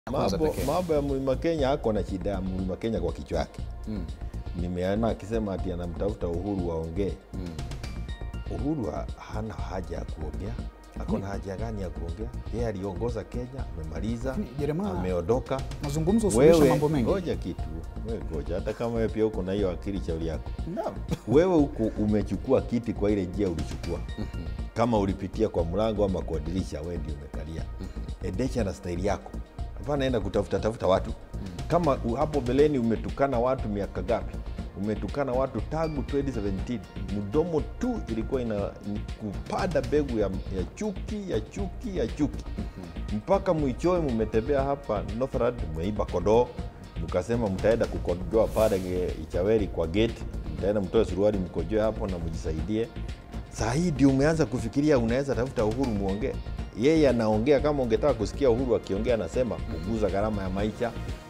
kwanza Mambo, pekee. mambo ya mlima Kenya hako na shida ya mlima Kenya kwa kichwa yake. Mm. Nimeona akisema ati anamtafuta Uhuru waongee. Mm. Uhuru ha- hana haja ya kuongea. Ako na haja gani ya kuongea? Yeye aliongoza Kenya, amemaliza, Lakini, Jeremiah, ameondoka. mazungumzo husuluhisha Wewe mambo mengi. ngoja kitu, wewe ngoja, hata kama wewe pia uko na hiyo akili shauri yako. Naam. Wewe huku umechukua kiti kwa ile njia ulichukua, kama ulipitia kwa mlango ama kwa dirisha, wewe ndio umekalia. Endesha na staili yako, hapana enda kutafuta tafuta watu. Kama u- hapo beleni umetukana watu miaka gapi? Umetukana watu tangu 2017 mdomo tu ilikuwa ina ni kupanda mbegu ya, ya chuki ya chuki ya chuki mpaka mwichoe mmetembea hapa Northland, mmeiba kondoo, mkasema mtaenda kukojoa pale ge- Ichaweri kwa gate, mtaenda mtoe suruali mkojoe hapo na mjisaidie. Saa hii ndio umeanza kufikiria unaweza tafuta Uhuru muongee. Yeye anaongea kama ungetaka kusikia Uhuru akiongea, anasema kuguza gharama ya maisha,